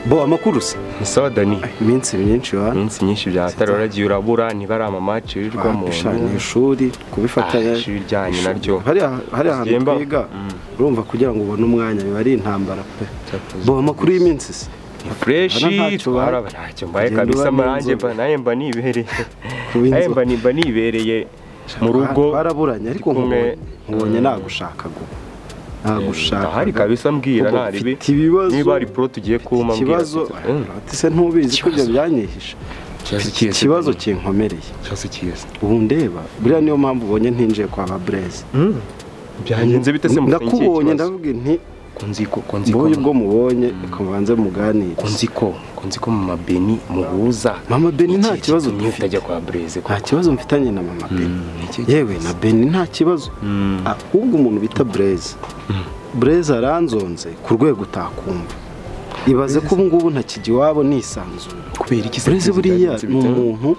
bo amakuru se isawa dani iminsi myinshi ba iminsi myinshi byatari uragiye urabura ntibari amamaci wirirwamo bishanya ishuri kubifatanya Ah, ishuri ryanyu naryo. hariya hariya hantu Simba. twiga urumva kugira ngo ubone umwanya biba ari intambara pe Cyatuzi. bo amakuru y'iminsi se Hano fureshi ntacyo twara waye. ntacyo mbaye Ugenda kabisa ubamo amarange inzoga. mba nawe mba nibereye Kuba nawe inzoga. mba ni- mba nibereye mu rugo twaraburanye ariko ndi kumwe- nkubonye nkubonye nagushakaga ubu. nagushaka ahari kabisa mbwira Ahubwo ntaribi mfite ibibazo. niba ari pro tugiye kuma mbwira ikibazo mfite- Mm. ati se ntubizi ko ibyo byanyihishe Ikibazo Mfite kihe se ikibazo Dani? kinkomereye ikibazo kiza ubu ndeba buriya niyo mpamvu ubonye ntinjiye kwa ba bureze byagenze bite se mufungiye ndakubonye ikibazo? ndavuga nti kunziko mboye ubwo kunziko mubonye reka mubanze muganire kunziko kunziko mu mabeni muhuza Mama Beni nta Iki kibazo gitumye dufite. utajya kwa bureze nta kibazo mfitanye na mama beni iki yewe na beni nta kibazo ahubwo umuntu bita bureze bureze aranzonze ku rwego utakumva ibaze ko ubu ngubu ntakijya iwabo nisanzuye kubera iki se bureze Bureze buriya byagenze ni bite? umuntu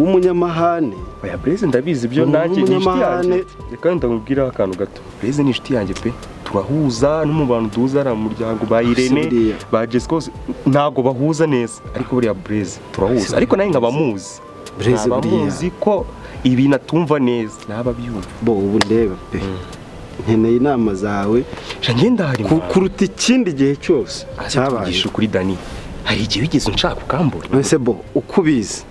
w'umunyamahane oya bureze ndabizi ibyo Umuntu nanjye ni inshuti yanjye w'umunyamahane. reka ndamubwiraho akantu gato bureze ni inshuti yanjye pe turahuza no mu bantu duhuza ari umuryango ba irene buriya. ba jesi kose ntabwo bahuza neza ariko buriya bureze turahuza ariko nawe nkaba muzi Bureze nkaba buriya. muzi ko ibintu atumva neza naba byumva bo ubu ndeba pe nkeneye inama zawe jangenda hari ku- kuruta ikindi gihe cyose cyabaye cyabaye kuri dani hari igihe wigeze unshaka ukambura none se bo uko ubizi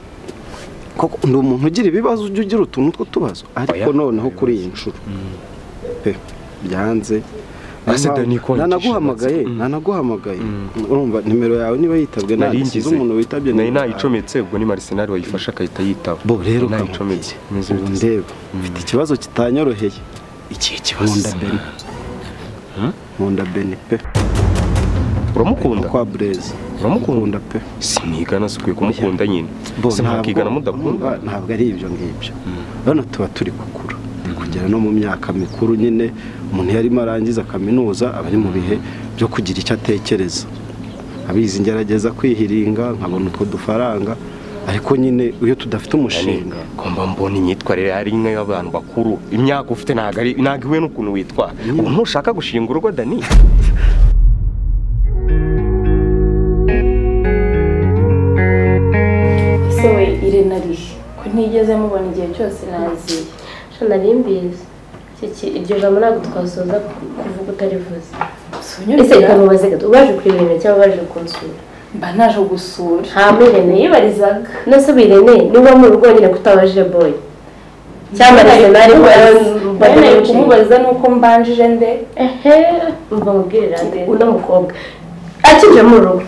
koko ndi umuntu ugira ibibazo ujya ugira utuntu tw'utubazo ariko Oya, noneho kuri iyi nshuro pe byanze Ese Dani ko wagiye nanaguhamagaye ishatse? Mm. nanaguhamagaye urumva nimero yawe niba yitabwe nari nanditse ngize uzi umuntu witabye nari nimero yawe. nayicometse ubwo ni marisenari wayifashe agahita yitaba bo rero ukamubwira. Nari nayicometse Meze ubu bite se? ndeba mfite ikibazo kitanyoroheye ikihe nkunda kibazo beni nkunda beni pe uramukunda kwa bureze uramukunda nkunda pe simwigana se ukwiye kumukunda nyine se mwakigana mudakunda ntabwo- ntabwo ari ibyo ngibyo urabona tuba turi gukura turi kugera no mu myaka mikuru nyine umuntu iyo arimo arangiza kaminuza aba ari mu bihe byo kugira icyo atekereza abizi ngerageza kwihiringa nkabona utwo dufaranga ariko nyine iyo tudafite umushinga ngomba mbona imyitwarire ari imwe y'abantu bakuru imyaka ufite ntabwo ari ntabwo ihuye n'ukuntu witwara ubu ntushaka gushinga urugo dani ese we irene arihe ko ntigeze mubona igihe cyose naziye nari mbizi kiki iryo jambo ntabwo twasoza ku- kuvuga utarivuze ese sunyurira ikamubaze gato ubaje kureba irene cyangwa ubaje kunsura mba naje gusura hama irene yibarizaga nase ubu irene niba mu rugo nyine kutabajije boyi cyangwa arisenari bene kumubaza nuko mbanjije nde ehe mva mubwire rande uno mukobwa akinje mu rugo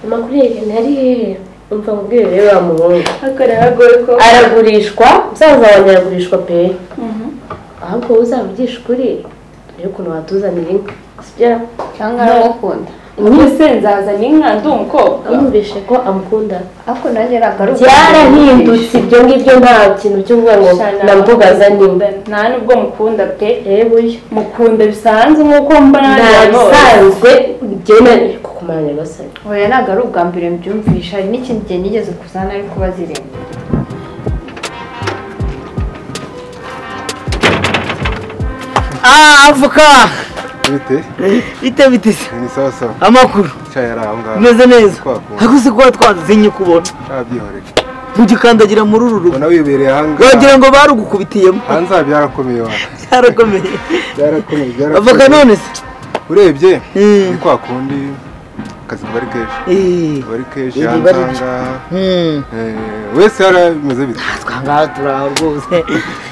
amakuru ya irene ari hehe mva mubwire rero wa muhungu hakora hagoye ko aragurishwa musaza wanjye aragurishwa pe ahubwo uzavugisha ukuri dore ukuntu watuzanira inka sibyo cyangwa aramukunda mwese nzazana inka ndi umukobwa yumvishe ko amukunda ariko nanjye ntabwo ari byarahindutse ibyo ngibyo nta kintu cyo kuvuga ngo namvugaza nimba nta nubwo mukunda pe yebuye mukunda bisanzwe nkuko mba nta bisanzwe byemewe kukumara nyagasani oya ntabwo ari ubwa mbere mbyumvisha hari n'ikindi gihe nigeze kuzana ariko baziremba Ah, avoka bite bite bite se ni sawa sawa amakuru cyayi ari aho ngaho umeze neza Twakunda. hakuze kuba twazinye kubona ntabyihorere ntugikandagira muri uru rugo ubona wibereye aha wagira ngaha ngo barugukubitiyemo hanze aha byarakomeye wa byarakomeye byarakomeye avoka byarakomeye none se urebye Mm. ni kwa kundi akazi kuba ari kenshi Eh, kuba ari kenshi Iri hanze bari- aha ngaha hmm, Eh, wese yarameze bite twangaha turaho rwose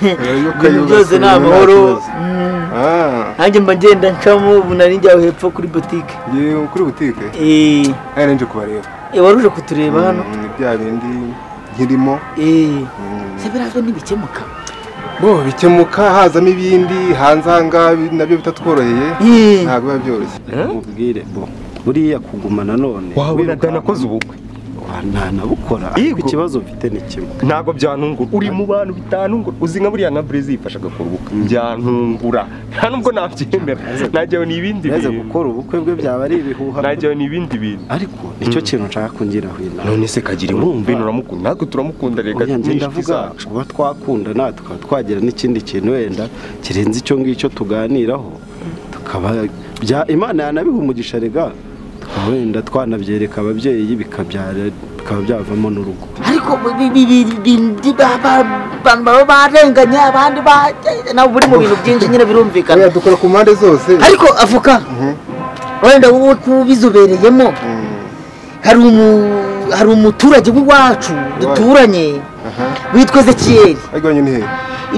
iyo ibintu ukayubatse byose ni nta amahoro kibazo. Hmm, Ah, nanjye mba ngenda ncamo ubu nari njyawe hepfo kuri botike ngiye kuri butike Eh, ari nje kubareba eh, waruje kutureba hano Mm, ni bya bindi nkirimo Eh, Mm. se birazwe ntibikemuka bo bikemuka hazamo ibindi hanze aha ngaha nabyo bitatworoheye Eh, ntabwo biba byoroshye mubwire bo buriya kuguma nanone wabona wirukanka- dani akoze ubukwe Wa, ntanabukora ariko Yego. ikibazo mfite ni kimwe ntabwo byanungura uri mu bantu bitantungura uzi nka buriya nka burezi yifasha agakora ubukwe byantungura nta nubwo nabyemera najyawe ni ibindi yaje bintu gukora ubukwe bwe byaba ari ibihuha najyawe ni ibindi bintu ariko nicyo kintu nshaka kungiraho inama none se kagira Urumva? inkumbi uramukunda natwe turamukunda reka Oya, njye ni inshuti ndavuga zacu kuba twakunda natwe tukaba twagira n'ikindi kintu wenda kirenze icyo ngicyo tuganiraho tukaba bya imana yanabiha umugisha rega wenda twanabyereka ababyeyi bikabyara bikaba byavamo n'urugo ariko bi- bi- bi- bi- ba- ba- abantu baba barenganya abandi ba- nawe buri mu bintu byinshi nyine birumvikana oya dukora ku mpande zose ariko avoka Mhm. wenda wowe kuba ubizobereyemo hari umu- hari umuturage w'iwacu duturanye aha witwa ezekiyeli ariko nyine ni hehe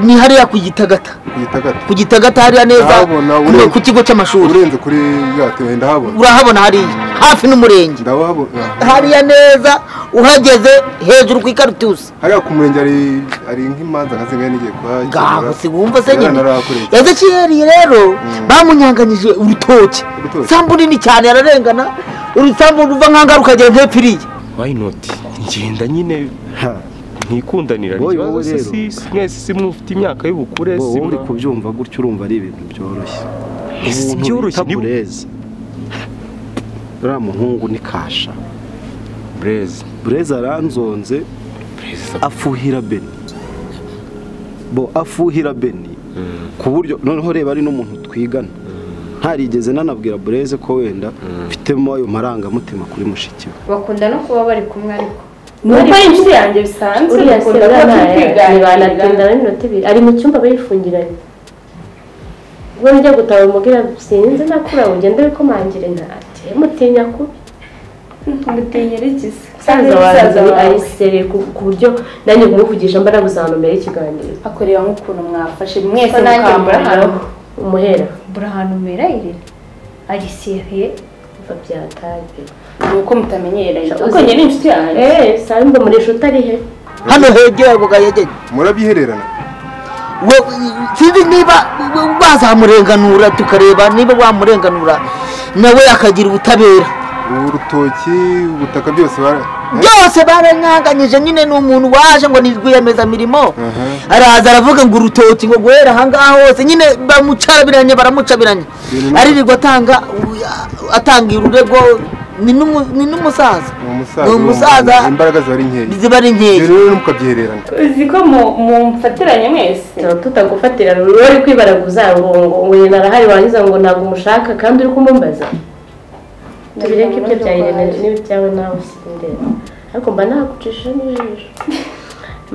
ni hariya ku gitagata uhita gato ku gitagata hariya neza Ndahabona, ku- urenze. ku kigo cy'amashuri urenze kuri yate wenda habona urahabona hariya hafi n'umurenge ndahabona hariya neza uhageze hejuru ku ikaritusi hariya ku murenge hari hari nk'imanza nka zimwe nigiye ngaho kuhagera se wumva se nyine yaranarakuriye ezekiyeli rero bamunyanganyije urutoki Urutoki. isambu nini cyane ararengana urusambu ruva nk'ahangaha rukagera nk'epfiriye wayi noti ngenda nyine Ha, ntikundanira Wowe, wowe ikibazo rero. si si- mwese si mufite imyaka y'ubukure wowe si uri mwa- kubyumva gutyo urumva ari ibintu byoroshye Ese Umuntu byoroshye, bita ni- bureze uriya muhungu ni kasha Blaise bureze aranzonze Blaise afuhira beni bo afuhira beni ku buryo noneho reba ari n'umuntu twigana ntarigeze nanabwira bureze ko wenda mfitemo ayo marangamutima kuri mushiki we bakunda no kuba bari kumwe ariko nuko ari inshuti yanjye bisanzwe uriya se dukunda kuba turi urabona kwiganirira banagendana n'iminota ibiri ari mu cyumba bayifungiranye ubwo njya gutaha umubwira sinzi nakura ngo ugende wikomangire nta ati mutinya kubi mutinyira ikizi musaza wawe ayisereye ku- ku buryo nanjye kumuvugisha mba naguza nomero y'ikiganiro akureba nk'ukuntu mwafashe mwese Ko nanjye mukamuriraho murahano umuhera burahantu mberayirira ari seriye biva byatagiye ni uko mutamenyereye Uzi- kuko njye ni inshuti yanjye eee sambo murisha utari he hano hegeye ako gahegeye murabyihererana we sinzi niba bazamurenganura tukareba niba wamurenganura nawe akagira ubutabera ubu rutoki ubutaka byose bara byose baranyanganyije nyine ni umuntu waje ngo ni rwiyemezamirimo Aha. araza aravuga ngo urutoki ngo guhera ahangaha hose nyine bamucarabiranye baramucabiranye Ibintu- aririrwa atanga atanga ururego ni n'umu- ni n'umusaza ni ni umusaza umusaza imbaraga ziba ari nkeya ziba ari ibyo nkeya rero ntimukabyihererana uzi ko mu- mumfatiranye mwese tuba tutagufatirana uba uri kwibaraguza ngo ngo ngo Irene arahari warangiza ngo ntabwo umushaka kandi uri kumumbaza tubireke ibyo bya Irene n'ibyawe nawe sindeba ariko mba nagucishije n'ijisho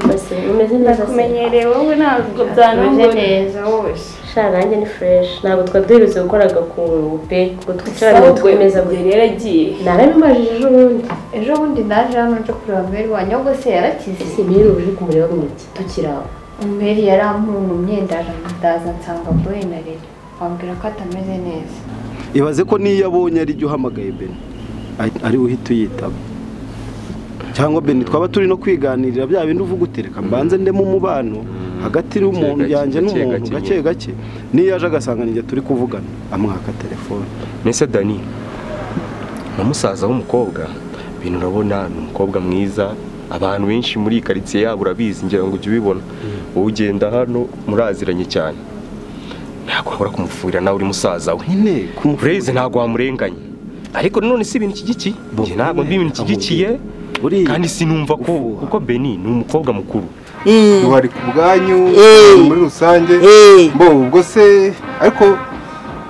mbase umeze neza se kumenyereye wowe ntabwo Tumeze byanungura neza wose sha nanjye ni fureshi ntabwo twari duherutse gukora agakungu pe ngo twicarane ngo ahubwo twemeze yari yaragiye narabimajije ejo bundi ejo bundi naje hano nje kureba meri wanjye ahubwo se yarakize ese mbere uje kumureba mu iki tukiri aho meri yarampunumye ndaza nsanga boye na rero wambwira ko atameze neza ibaze ko n'iyo abonye ari jya uhamagaye beni ari- ari we uhita uyitaba cyangwa beni twaba turi no kwiganirira bya bindi uvuga utereka mbanze ndemo umubano hagati y'umuntu Gake, yanjye gake, n'umuntu gake gake nyine. gake n'iyo aje agasanga ninjye turi kuvugana amwaka telefone Mese Dani na musaza w'umukobwa ibintu urabona ni umukobwa mwiza abantu benshi muri iyi karitsiye yabo urabizi ngira ngo ujye ubibona wowe ugenda hano muraziranye cyane ntabwo wabura kumufurira nawe uri musaza we nyine kumufuriza bureze ntabwo wamurenganye ariko none si ibintu iki giki Bo, Njye ntabwo ndi ibintu iki gikiye buriya kandi sinumva ko ufuha. kuko Beni ni umukobwa mukuru Mm. bari ku bwanyu Eh. muri rusange Eh. bo ubwo se ariko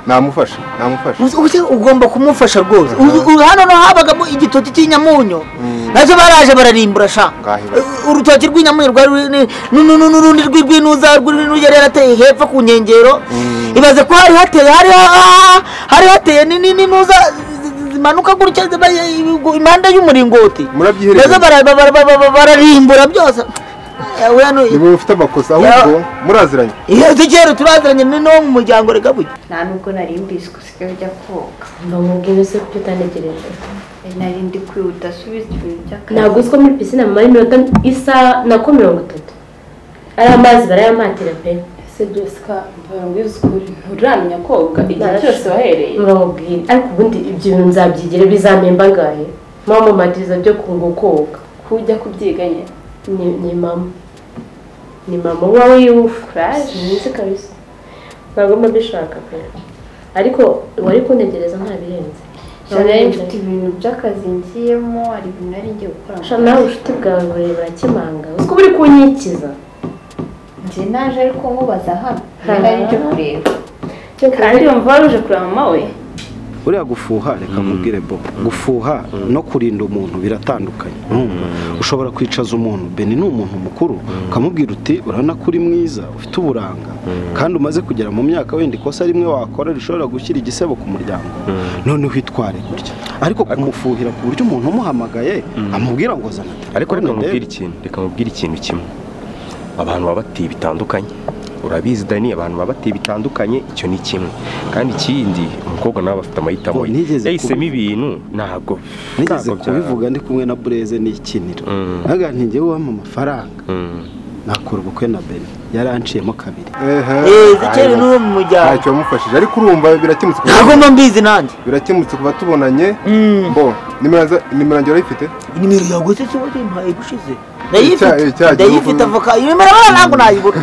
namufasha namufasha Uzi- uzi ugomba kumufasha rwose Uzi- uzi hano no habagamo igitoki cy'inyamunyo Mm. nacyo baraje bararimbura sha Ngahe bari. Uh, urutoki rw'inyamunyo rwari ruri- nu- nu- nu- n'urundi rw'urwinuza rw'urwinu yari yarateye hepfo ku nkengero ibaze ko hari hateye hari ha- hari hateye ni- ni- n'inuza zi- zi- zimanuka gutya ziba i- i- impande y'umuringoti Murabyiherereye. Maze bara- bara- bara- bara- bara- bararimbura byose yewe hano ni mwe mufite amakosa ahubwo muraziranye iyo tukera turaziranye ni no mu muryango reka buge nta nubwo nari mbizi ko usigaye ujya koga mba nkubwira se kuko utanegereje nari ndi kwihuta udasubiza ibintu by'akazi ntabwo uzi ko muri pisine mumara iminota isaha nako mirongo itatu ari amazi barayamatira pe ese jessica mvuye ngo uzikure nturamenya koga igihe Narashe. cyose wahereye muramubwira ariko ubundi ibyo bintu nzabyigira bizamemba angahe mama mumatiriza byo kunga koga kujya kubyiga nyine ni ni mama ni mama uba wiyufuraje sinzi kabisa ntabwo mba mbishaka pe ariko wari kuntegereza nta birenze None nari mfite ibintu by'akazi ngiyemo hari ibintu nari ngiye gukora mu Sha nawe ubucuti bwawe burebura kimanga uzi ko buri kunyikiza Njye naje ariko nkubaza hano nari nje kureba kandi wumva waruje kureba mama we uriya gufuha reka nkubwire bo gufuha no kurinda umuntu biratandukanye urumva? ushobora kwicaza umuntu beni ni umuntu mukuru ukamubwira uti urabona ko uri mwiza ufite uburanga kandi umaze kugera mu myaka wenda ikosa rimwe wakora rishobora gushyira igisebo ku muryango none uhitware gutya ariko kumufuhira ku buryo umuntu umuhamagaye amubwira ngo zana ariko telefone reka mubwire ndebe." ikintu reka mubwire ikintu kimwe abantu baba batiye bitandukanye urabizi dani abantu baba batiye bitandukanye icyo ni kimwe kandi ikindi umukobwa nawe aba afite amahitamo Oh, ye nigeze yahisemo ibintu ntabwo nigeze ntabwo bya- kubivuga ndi kumwe na bureze n'ikinira Mm. agantinge wampa amafaranga Mm. nakora ubukwe na beni yaranciyemo kabiri ehe eee zikeri n'uwo mu muryango ntacyo wamufashije ariko urumva birakemutse kuba- ntabwo mba mbizi nanjye birakemutse kuba tubonanye Mm. bo nimero za- nimero yanjye urayifite nimero yawe se kiba yimpaye gushize ndayifite Icya- icyaha ndayifite gihugu. avoka iyo nimero baba ntabwo nayibura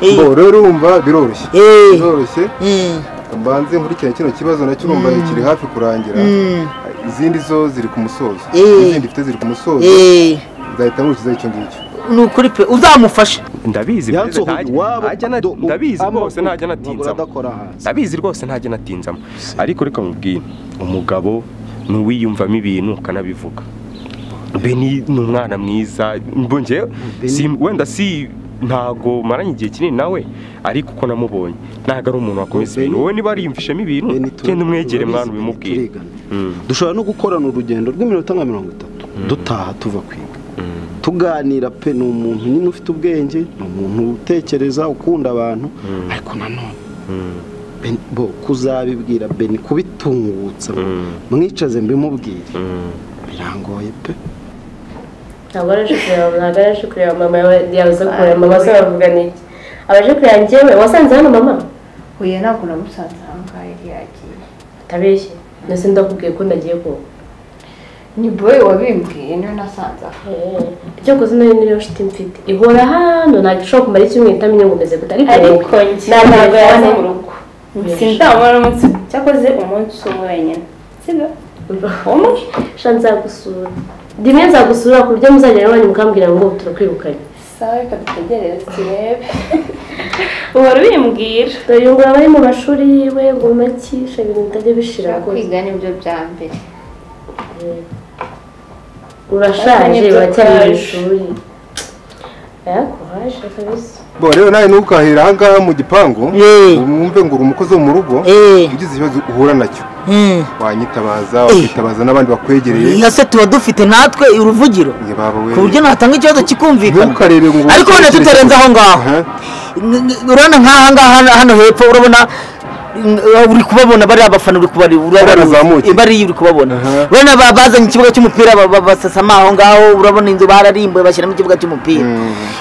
Eh, bo rero urumva biroroshye eh, biroroshye eh, mbanze nkurikirane kino kibazo nacyo urumva kiri hafi kurangira Mm. izindi zo ziri ku musozo Eh. izindi mfite ziri ku musozo eh, nzahita nkurikizaho icyo ngicyo ni ukuri pe uzamufashe ndabizi Yansohoye Perezida, ntajya- iwabo, ntajya na- do- u- ndabizi ama- rwose ntajya amaguru anatinzamo adakora hasi ndabizi rwose ntajya anatinzamo ariko reka mubwire umugabo ni uwiyumvamo ibintu ukanabivuga beni ni umwana mwiza mbonye wenda si ntago maranye igihe kinini nawe ariko uko namubonye ntabwo ari umuntu wakomeza ibintu wowe niba ariyumvishemo ibintu Beni, tu- genda umwegere mwana turabizi, ubimubwire turigana. Mm. dushobora no gukorana urugendo rw'iminota nka mirongo itatu dutaha tuva kwiga tuganira pe ni umuntu nyine ufite ubwenge ni umuntu utekereza ukunda abantu ariko nanone Beni- bo kuzabibwira beni kubitungutsa ngo mwicaze mbimubwire birangoye pe ntabwo araje kureba ntabwo araje kureba mama yabuze kureba mama se bavuga n'iki abaje kureba njyewe wasanze hano mama huye ntabwo namusanze aha ngaha yari yagiye atabeshye ndetse ndakubwiye ko nagiye koga ni boye wabimbwiye niwe nasanze aha icyo koze nayo niyo shiti mfite ihora hano ntabwo ishobora kumara icyumweru itamenya ngo umeze gute ariko ariko njye nta ntabwo yaza telefone. mu rugo Yego. sindamara umunsi cyakoze umunsi umwe wenyine sibyo umwe sha nzagusura rimwe nzagusura ku buryo muzagera iwanyu mukambwira ngo turakwirukanye sawa reka dutegereze turebe uhora ubimbwira dore ngo abari mu mashuri yiwe ngo makisha ibintu bitajya bishira ushaka rwose kwiga nibyo bya mbere urashaje baracyari mu Urashaje. ishuri yakuhaje kabisa bo rero nawe ntukahira aha ngaha mu gipangu Eh. wumve ngo uri umukozi wo mu rugo eh, ugize ikibazo uhura nacyo mm. wanyitabaza wakitabaza n'abandi bakwegereye iyo se tuba dufite natwe uruvugiro njye baba we ku buryo natanga ikibazo kikumvikana ntukarebe ngo ariko wenda tutarenze aho ngaho Aha. N- n- urabona nk'aha ngaha hano- hano hepfo urabona n- uri kubabona bariya bafana uri kubari Barazamuye. bariya uri kubabona Aha. urabona ba- bazanye ikibuga cy'umupira ba- ba- basasama aho ngaho urabona inzu bararimbuye bashyiramo ikibuga cy'umupira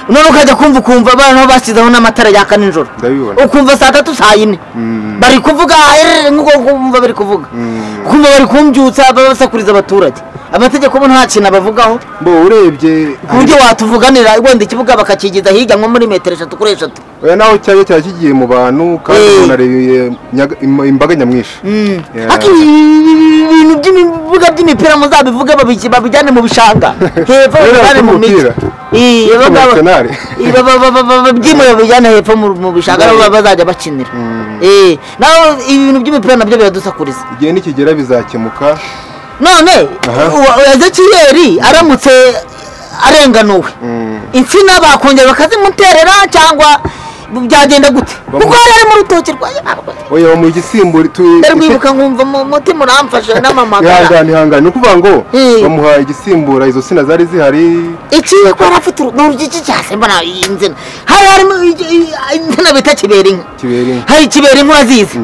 none ukajya kumva ukumva abantu bashyizeho n'amatara yaka nijoro ndabibona ukumva saa tatu saa yine Mm. bari kuvuga "Erere," nk'uko kumva bari kuvuga Mm. kumva bari kumbyutsa ba- basakuriza abaturage amategeko bo nta kintu abavugaho bo urebye ku buryo watuvuganira wenda ikibuga bakakigiza hirya nko muri metero eshatu kuri eshatu oya naho cyaba cyari kigiye mu bantu kandi Eh. unarebeye nyaga- im- imbaga nyamwinshi Yeah. Ati, ibintu by'ibibuga by'imipira muzabivuge babiki- babijyane mu bishanga hepfo Rero babijyane mu mijyi by'umupira. Ii, aba ngaba- Internationale. Ii, ba- ba- ba- ba- ba- babyimure babijyane hepfo mu mu bishanga aho bazajya bakinira Ii, naho ibintu by'imipira nabyo biradusakuriza igihe nikigera bizakemuka none Aha. uwa- uwa ezekiyeli aramutse arenganuwe Mm. insina bakongera bakazimuterera cyangwa byagenda gute Bamu- kuko yari ari mu rutoki rwa yarwe oya bamuha igisimbura tu- ndarwibuka nkumva mu- umutima uramfashe n'amamagara ihangane ihangane ni ukuvuga ngo Eh. bamuha igisimbura izo sina zari zihari iki ko yari afite urugiki cyase mbona iyi nzina hari harimo i- i- insina bita kibera inka kibera inka. hari kibera inka zizi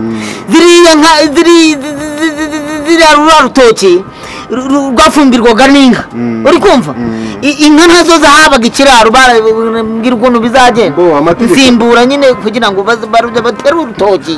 ziriya nka ziri zi- zi- zi- zi- zi- ziriya rura rutoki ru- ru- rwafumbirwaga n'inka uri kumva I- inka nazo zahabaga ikiraro barambwira ukuntu bizagenda Bo, amategeko. insimbura nyine kugira ngo baz- barujya batere urutoki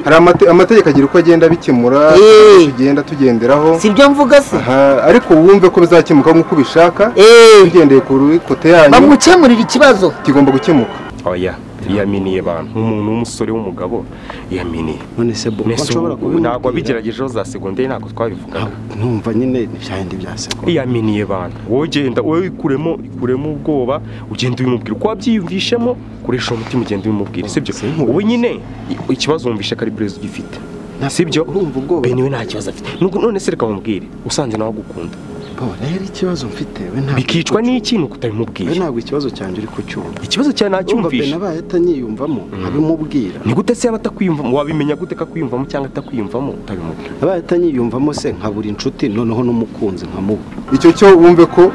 hari amate- amategeko agira uko agenda abikemura Eh. tugenda tugenderaho si byo mvuga se Aha, ariko wumve ko bizakemuka nk'uko ubishaka Eh. tugendeye ku ru- kote yanyu bamukemurira ikibazo kigomba gukemuka oya yaminiye abantu nk'umuntu w'umusore w'umugabo yaminiye none se bo ko Mbese nshobora ubu kubimubwira ntabwo abigeragejeho za segonderi ntabwo twabivugaga numva nyine ibyahindi bya segonda yaminiye abantu wowe ugenda wowe ikuremo ikuremo ubwoba ugenda ubimubwira uko wabyiyumvishemo koresha uwo mutima ugenda ubimubwira sibyo Sinkuzi. ubu nyine i- ikibazo wumvishe ko ari burezi ugifite sibyo urumva ubwoba bene we nta kibazo afite Nubwo- none se reka bamubwire usanze nawe agukunda Bo, rero ikibazo mfite we ntabwo bikicwa uri kucyumva. n'ikintu we kutabimubwira ntabwo ikibazo cyanjye uri kucyumva ikibazo cyawe urumva bene nacyumvisha abaye atanyiyumvamo abimubwira ni gute se yaba atakwiyumvamo wabimenya gute ko akwiyumvamo cyangwa atakwiyumvamo utabimubwira abaye atanyiyumvamo se nkabura inshuti noneho n'umukunzi nkamubura icyo cyo wumve ko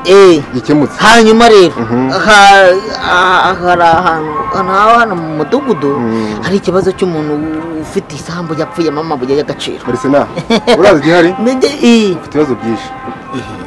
eee gikemutse hanyuma rero Mhm. ha- ha- hari ahantu ahantu haba hano mu mudugudu Mhm. hari ikibazo cy'umuntu ufite isambu yapfuye mama buye y'agaciro barisena uraza igihari Mbega, eh, ufite ibibazo byinshi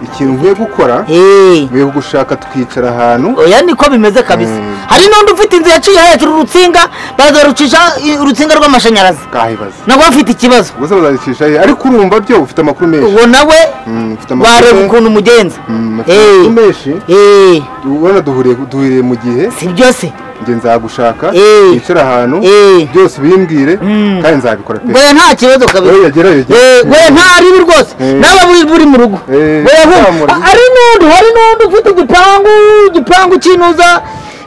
ikintu uvuye gukora eh, uvuye gushaka tukicara ahantu oya niko bimeze kabisa Mhm. hari n'undi ufite inzu yaciye hejuru urutsinga barazarucisha eh, urutsinga rw'amashanyarazi kahibaza nabo bafite ikibazo ubwo se bazabicisha he ariko urumva byo ufite amakuru menshi uwo nawe Mm, ufite bareba amakuru ukuntu umugenza Mm, ufite Eh. amakuru menshi Eh, ubona duhuriye duhuriye mu gihe si byose njye nzagushaka Eh. wicara ahantu Eh. byose ubimbwire Mm. kandi nzabikora pe goya nta kibazo wowe kabisa yagerayo Eh, goya nta aribi rwose Eh. naba buri buri mu rugo Eh, Goya hu- nzamura. a- hari n'undi hari n'undi ufite igipangu igipangu cy'inuza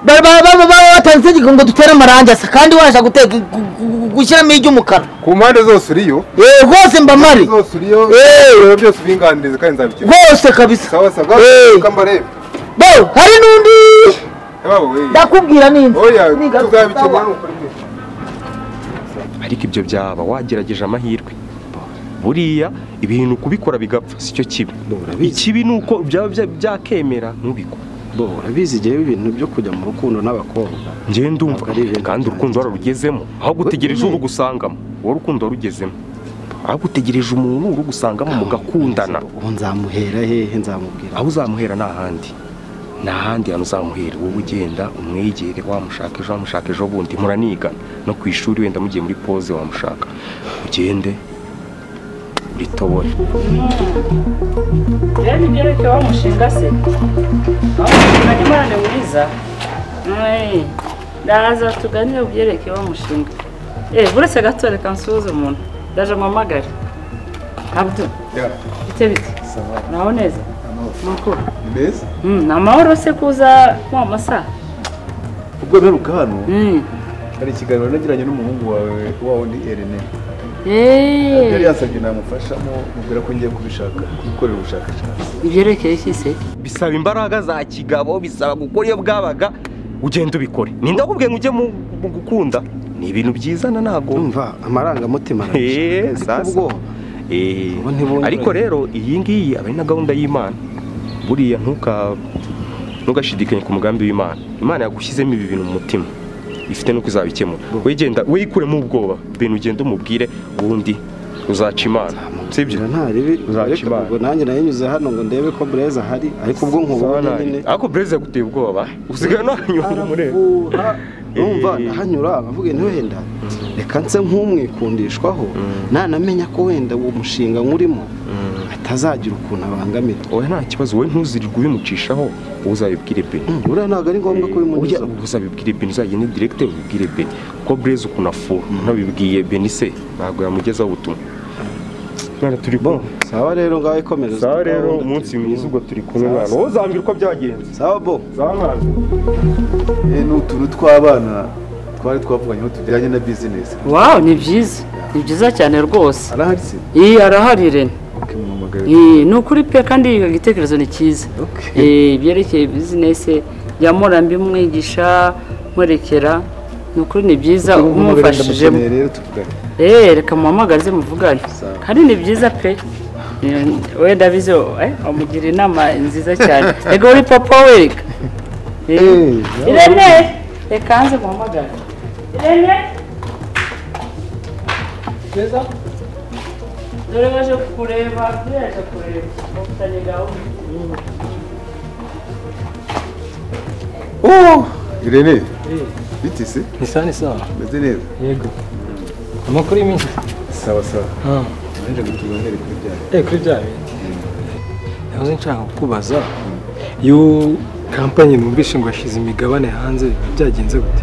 ba- ba- ba- baba batanze itegeko ngo dutere amarangi asa kandi waje guteka gu- gu- gushyiramo iry'umukara ku mpande zose uriyo Eh, rwose mba mari zose uriyo Eh. ibintu byose ubinganirize kandi nzabikora rwose kabisa sawa sawa Eh. kambarebe bo hari n'undi yabawe we ndakubwira n'inzu oya Niga- tuzabikemura ni ukuri pe. ariko ibyo byaba wagerageje amahirwe buriya ibintu kubikora bigapfa si cyo kibi Urabizi. ikibi ni uko byaba bya- byakemera ntubikore bo urabizi igihe ibintu byo kujya mu rukundo n'abakobwa njyewe ndumva Ntabwo ari ibintu kandi urukundo wararugezemo aho gutegereje uri gusangamo wowe urukundo warugezemo aho gutegereje umuntu uri gusangamo mugakundana ubu nzamuhera hehe nzamubwira aho uzamuhera ni ahandi ni ahandi hantu uzamuhera wowe ugenda umwegere wamushaka ejo wamushaka ejo bundi muranigana no ku ishuri wenda mugiye muri pose wamushaka ugende uritobore rero nibyerekeye wa mushinga se aho mushinga ni murane mwiza Mwe, ndaza tuganire ubyerekeye wa mushinga eh buretse gato reka nsuhuze umuntu ndaje mpamagare abdu Yeah. bite bite naho neza nuko Ni beza Mm, ni amahoro se kuza wa masaha ubwo mperuka hano Mm. hari ikiganiro nagiranye n'umuhungu wawe wa wundi Irene yari Eh, yansabye namufashamo mubwira ko ngiye kubishaka gukorera ubushakashatsi ibyerekeye iki se bisaba imbaraga za kigabo bisaba gukora iyo bwabaga ugenda ubikore ni ndakubwiye ngo ujye mu mu gukunda ni ibintu byizana ntabwo urumva amarangamutima Eh, arabica ariko sasa. ubwoba Eh, Ubu ntibungura. ariko rero iyi ngiyi aba ari na gahunda y'imana buriya ntuka ntugashidikanye ku mugambi w'imana imana yagushyizemo ibi bintu mu mutima ifite n'uko izabikemura wegenda wikuremo ubwoba ibintu ugenda umubwire ubundi uzaca imana sibyo ngira nta ribi Uzaca reka imana. ubwo nanjye nanyuze hano ngo ndebe ko bureze ahari ariko ubwo nkubonye nyine ariko bureze yaguteye ubwoba usigaye nahanyura umureba arafuha numva Eh. ndahanyura bavuga niwe wenda reka nse nk'umwikundishwaho nanamenya ko wenda uwo mushinga nkurimo atazagira ukuntu abangamira oya nta kibazo wowe ntuzirirwe ubimucishaho wowe uzabibwire beni Mm, buriya ntabwo ari ngombwa ko ujya bimunyuza uzabibwire beni uzagende direkite ubibwire beni kuko bureze ukuntu afura ntabibwiye beni se ntabwo yamugezaho ubutumwa mwana turi kumwe sawa rero ngaho ikomereza sawa rero gahunda umunsi turi mwiza kumwe. ubwo turi kumwe mwana wowe uzambwira uko byagenze sawa bo sawa mwana Eh, ni utuntu tw'abana twari twavuganyeho tujyanye na bizinesi wow ni byiza ni byiza cyane rwose arahari se iyi arahari Irene ukimumuhamagara Eh, ni ukuri pe kandi igitekerezo ni cyiza Eh, ibyerekeye bizinesi ya murambi mwigisha mwerekera ni ukuri ni byiza umufashijemo ndamukeneye rero tuvugane Eh, reka muhamagarize muvugane kandi ni byiza pe Eh, we ndabizi eh, wamugira inama nziza cyane ego uri papa we reka Eh, irene reka hanze muhamagare irene beza dore baje kukureba baje kureba bafitanye gahunda Oh, Irene biti se Ni sawa ni sawa. meze neza Yego. Amakuru y'iminsi. sawa sawa Ah. naje kutuganire kuri byawe Eh kuri bya bindi. Nahoze nshaka kukubaza. Yo kampani numvishe ngo yashyize imigabane hanze biba byagenze gute?